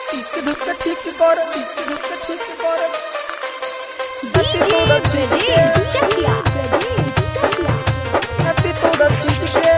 Tick ধাক ঠিক কর tick ধাক ঠিক কর DJ Brajesh Chakia. happy তোরা চিজকে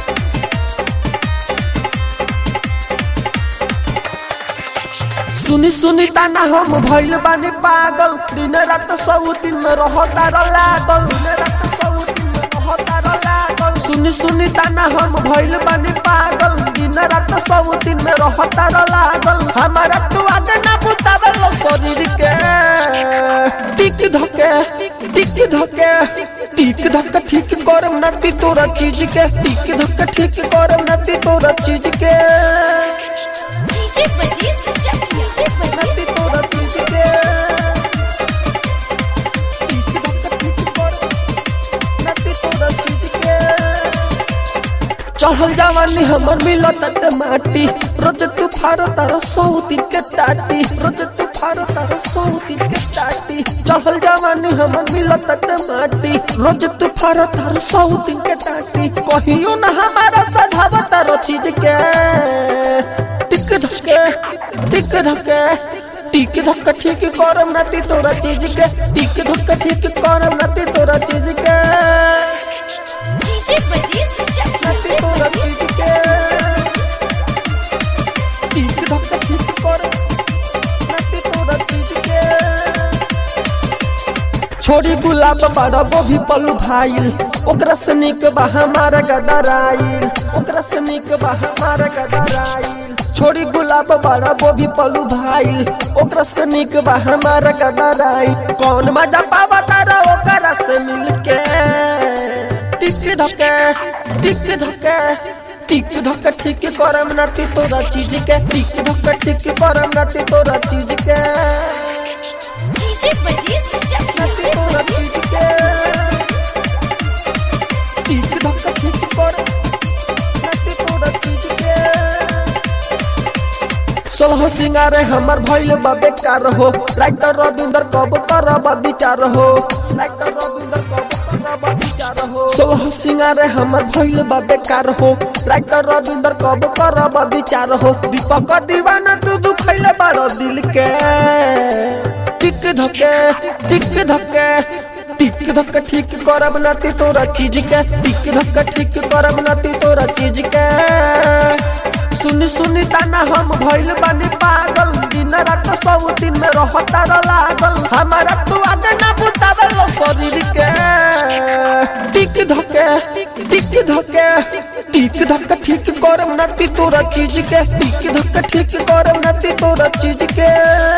सुनी सुनी ताना हम भइल बानी पागल दिन रात सब दिन में रहता लागल दिन रात सब दिन में रहता लागल सुनी सुनी ताना हम भइल बानी पागल दिन रात सब दिन में रहता लागल हमारा तू आगे ना बुतावल शरीर के टिक धके टिक धके टिक धक ठीक करम नती तोरा चीज के टिक धक ठीक करम नती तोरा चीज के DJ Brajesh Chakia. नती तोरा चीज के टिक धक ठीक करम नती तोरा चीज के चढ़ल जवानी हमर मिलत ते माटी रोज तू फारो तारो सौती के टाटी रोज तू फारो तारो सौती के टाटी चढ़ल जवानी हमर मिलत ते माटी रोज तू फारो तारो सौती के टाटी कहियो ना हमारा सधाव तारो चीज के टिक धके टिक धके टिक धक ठीक करम नाती तोरा चीज के टिक धक ठीक करम नाती तोरा चीज के DJ Brajesh नती Chakia. तोरा चीज के टिक धक ठीक कर नती तोरा चीज के छोड़ी गुलाब बड़ा गोभी पल्लू भाईल ओकरा से निक बा हमारा गदराइल ओकरा से निक बा हमारा गदराइल छोड़ी गुलाब बड़ा गोभी पल्लू भाईल ओकरा से निक बा हमारा गदराइल कौन मजा पावा तारा ओकरा से मिलके टिक धके टिक धके टिक धक ठीक करम नाती तोरा चीज के टिक धक ठीक करम नाती तोरा चीज के DJ Brajesh नाती Chakia. तोरा चीज के टिक धक ठीक कर नाती तोरा चीज के सोलह सिंगार हमर भइल बा बेकार हो राइटर रविंदर कब करब विचार हो राइटर रविंदर कब करब विचार हो सोलह सिंगार हमर भइल बा बेकार हो राइटर रविंदर कब करब विचार हो दीपक दीवाना तू दुखैले बारो दिल के टिक धके टिक धके टिक धक ठीक करब नाती तोरा चीज के टिक धक ठीक करब नाती तोरा चीज के सुनी सुनी ताना हम भइल बानी पागल दिन रात सब दिन में रहता लागल हमारा तू आगे ना बुतावल शरीर के टिक धके टिक धके टिक धक ठीक करम नाती तोरा चीज के टिक धक ठीक करम नाती तोरा चीज के